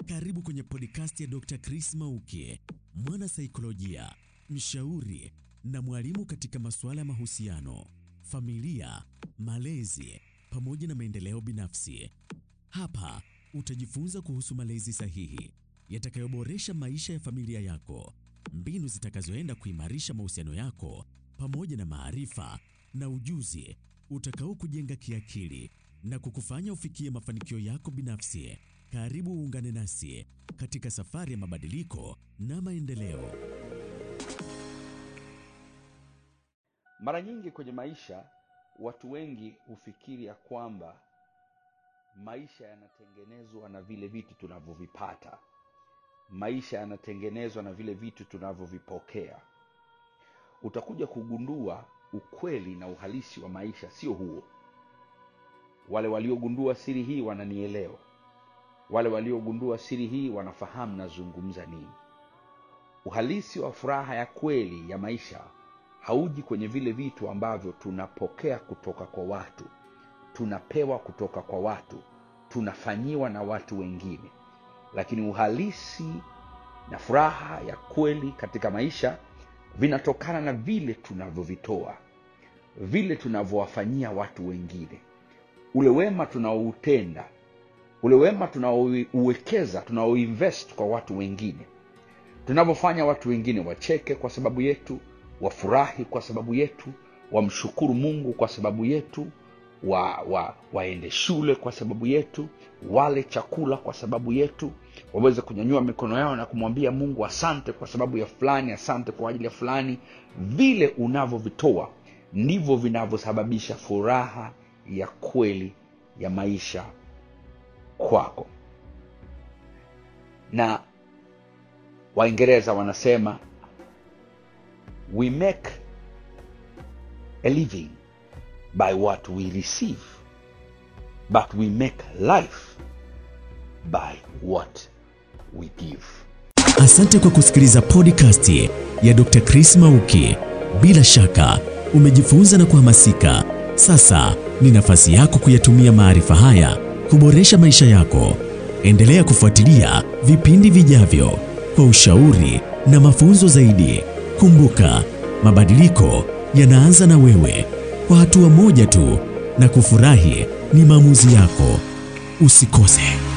Karibu kwenye podcast ya Dr. Chris Mauki, mwana saikolojia, mshauri na mwalimu katika masuala ya mahusiano, familia, malezi pamoja na maendeleo binafsi. Hapa utajifunza kuhusu malezi sahihi yatakayoboresha maisha ya familia yako, mbinu zitakazoenda kuimarisha mahusiano yako pamoja na maarifa na ujuzi utakao kujenga kiakili na kukufanya ufikie mafanikio yako binafsi. Karibu uungane nasi katika safari ya mabadiliko na maendeleo. Mara nyingi kwenye maisha watu wengi hufikiri ya kwamba maisha yanatengenezwa na vile vitu tunavyovipata, maisha yanatengenezwa na vile vitu tunavyovipokea. Utakuja kugundua ukweli na uhalisi wa maisha sio huo. Wale waliogundua siri hii wananielewa, wale waliogundua siri hii wanafahamu nazungumza nini. Uhalisi wa furaha ya kweli ya maisha hauji kwenye vile vitu ambavyo tunapokea kutoka kwa watu, tunapewa kutoka kwa watu, tunafanyiwa na watu wengine, lakini uhalisi na furaha ya kweli katika maisha vinatokana na vile tunavyovitoa, vile tunavyowafanyia watu wengine, ule wema tunaoutenda, ule wema tunaouwekeza, tunaoinvest kwa watu wengine, tunavyofanya watu wengine wacheke kwa sababu yetu, wafurahi kwa sababu yetu, wamshukuru Mungu kwa sababu yetu, wa, wa, waende shule kwa sababu yetu, wale chakula kwa sababu yetu, waweze kunyanyua mikono yao na kumwambia Mungu asante kwa sababu ya fulani, asante kwa ajili ya fulani. Vile unavyovitoa ndivyo vinavyosababisha furaha ya kweli ya maisha kwako. Na Waingereza wanasema we make a living by what we receive but we make life by what we give. Asante kwa kusikiliza podcast ya Dr. Chris Mauki. Bila shaka umejifunza na kuhamasika. Sasa ni nafasi yako kuyatumia maarifa haya kuboresha maisha yako. Endelea kufuatilia vipindi vijavyo kwa ushauri na mafunzo zaidi. Kumbuka, mabadiliko yanaanza na wewe, kwa hatua moja tu, na kufurahi ni maamuzi yako. Usikose.